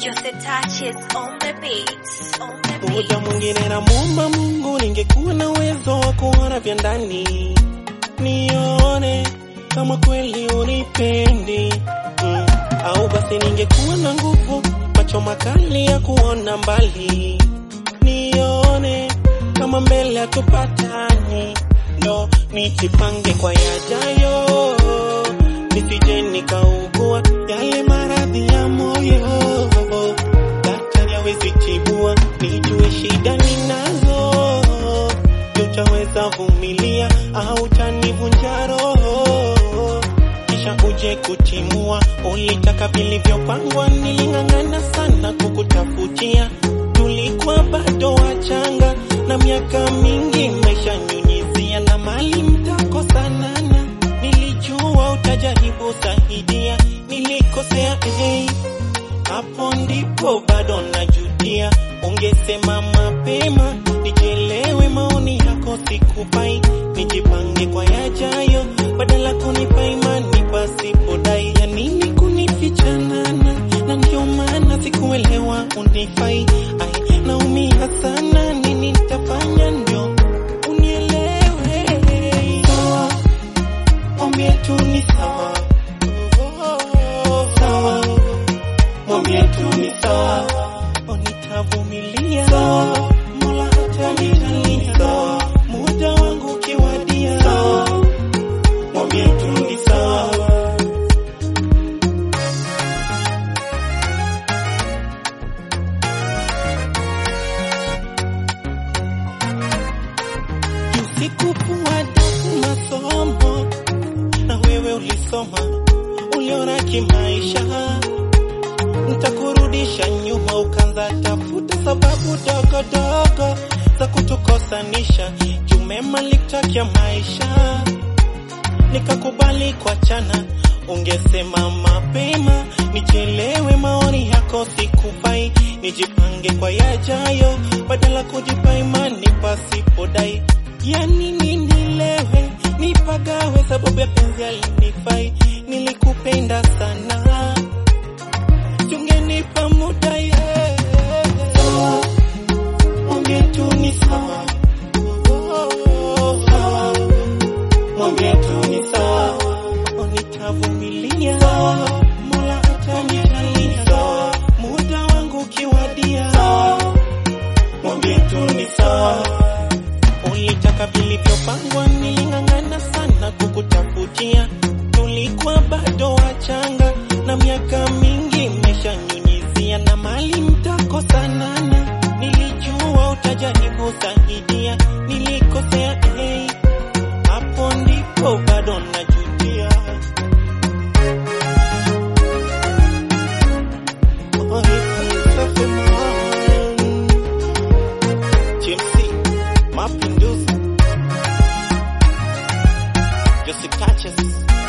Just the touches on the beats, on the Muda beats. mwingine namuomba Mungu ningekuwa na uwezo wa kuona vya ndani, nione kama kweli unipendi mm. Au basi ningekuwa na nguvu, macho makali ya kuona mbali, nione kama mbele hatupatani, ndo nijipange kwa yajayo, nisije nikaugua yale maradhi ya moyo daktari hawezi tibua, nijue shida ninazo, je, utaweza vumilia au utanivunja roho kisha uje kutimua. Ulitaka vilivyopangwa, niling'ang'ana sana kukutafutia, tulikuwa bado wachanga na miaka mingi maisha nyunyizia na mali mtakosanana, nilijua utajaribu saidia, nilikosea hey hapo ndipo bado najutia, ungesema mapema nichelewe, maoni yako sikupai, nijipange kwa yajayo, badala kunipa imani pasipodai. Ya nini kunifichanana? Na ndio maana sikuelewa unifai, ai naumia sana, nini nitafanya ndio unielewe? Sawa, mwambie tu ni sawa, sawa mwambie tu ni sawa, nitavumilia sawa, Mola atanijalia sawa, muda wangu ukiwadia sawa, mwambie tu ni sawa. Usikupua dafu masomo na wewe ulisoma, uliona kimaisha nitakurudisha nyuma, ukanza tafuta sababu dogo dogo za kutukosanisha. Jumema likutakia maisha, nikakubali kuachana. Ungesema mapema nichelewe, maoni yako sikufai, nijipange kwa yajayo, badala kujipa imani pasipodai. Yani ninilewe nipagawe, sababu ya penzi alinifai, nilikupenda sana tungenipa muda yeah. Sawa, mwambie tu ni sawa. Sawa, mwambie tu ni sawa. Nitavumilia sawa, Mola atanijalia sawa, muda wangu ukiwadia sawa, mwambie tu ni sawa. Ulitaka vilivyopangwa, niling'ang'ana sana kukutafutia, tulikuwa bado wachanga na miaka mingi imeshanyunyizia na mali mtakosanana. Nilijua utajaribu saidia, nilikosea hey, hapo ndipo bado najutia. Oh, safi man. GMC, Mapinduzi, Jesse Touches.